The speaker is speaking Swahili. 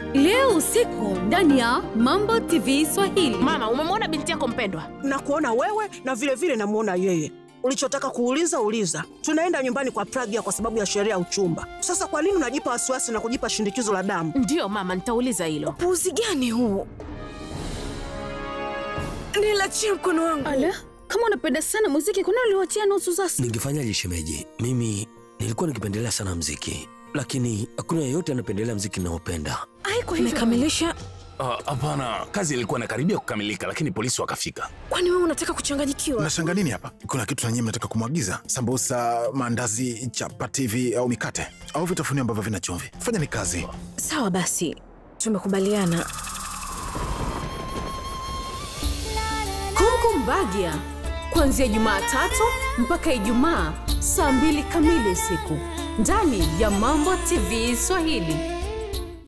leo usiku ndani ya Mambo TV Swahili. Mama, umemwona binti yako mpendwa? na kuona wewe na vile vile namuona yeye. Ulichotaka kuuliza uliza. Tunaenda nyumbani kwa Pragya kwa sababu ya sherehe ya uchumba. Sasa kwa nini unajipa wasiwasi na kujipa shindikizo la damu? Ndiyo mama, nitauliza hilo. Puuzi gani huu? Nilachie mkono wangu. Ala, kama unapenda sana muziki, kuna uliwachia nusu sasa. Ningefanyaje shemeji? Mimi nilikuwa nikipendelea sana mziki, lakini hakuna yeyote anapendelea mziki ninaopenda. Haiko hivyo. Umekamilisha? Ah, Hapana, kazi ilikuwa inakaribia kukamilika, lakini polisi wakafika. Kwani wewe unataka kuchanganyikiwa? Mnashanga nini hapa? Kuna kitu na nyinyi mnataka kumwagiza? Sambusa, maandazi, chapati hivi au mikate au vitafunio ambavyo vina chumvi? Fanyeni kazi. Sawa basi, tumekubaliana. Kongo Mbagia kuanzia Jumatatu mpaka Ijumaa saa mbili kamili usiku ndani ya Mambo TV Swahili.